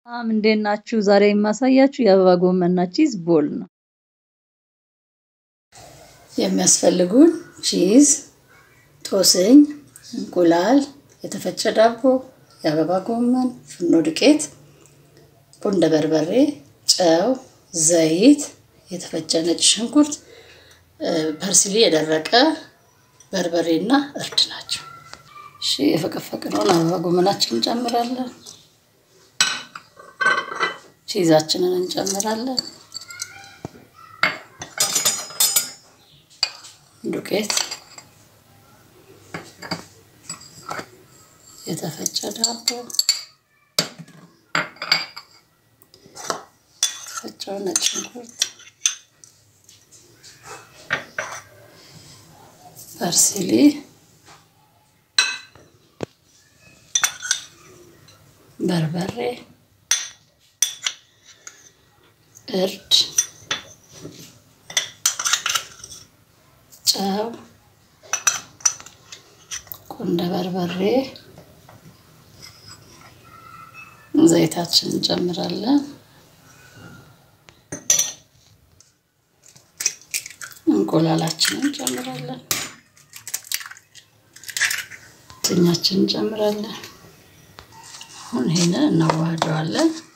ሰላም እንዴት ናችሁ? ዛሬ የማሳያችሁ የአበባ ጎመንና ቺዝ ቦል ነው። የሚያስፈልጉን ቺዝ፣ ጦስኝ፣ እንቁላል፣ የተፈጨ ዳቦ፣ የአበባ ጎመን፣ ፍርኖ ዱቄት፣ ቁንደ በርበሬ፣ ጨው፣ ዘይት፣ የተፈጨ ነጭ ሽንኩርት፣ ፐርስሊ፣ የደረቀ በርበሬ እና እርድ ናቸው። እሺ የፈቀፈቅነውን አበባ ጎመናችንን እንጨምራለን። ቺዛችንን እንጨምራለን። ዱቄት፣ የተፈጨ ዳቦ፣ የተፈጨው ነጭ ሽንኩርት፣ ፐርስሊ፣ በርበሬ፣ እርድ፣ ጨው፣ ቁንደ በርበሬ፣ ዘይታችንን እንጨምራለን። እንቁላላችንን እንጨምራለን። ጥኛችንን እንጨምራለን። አሁን ይሄንን እናዋህደዋለን።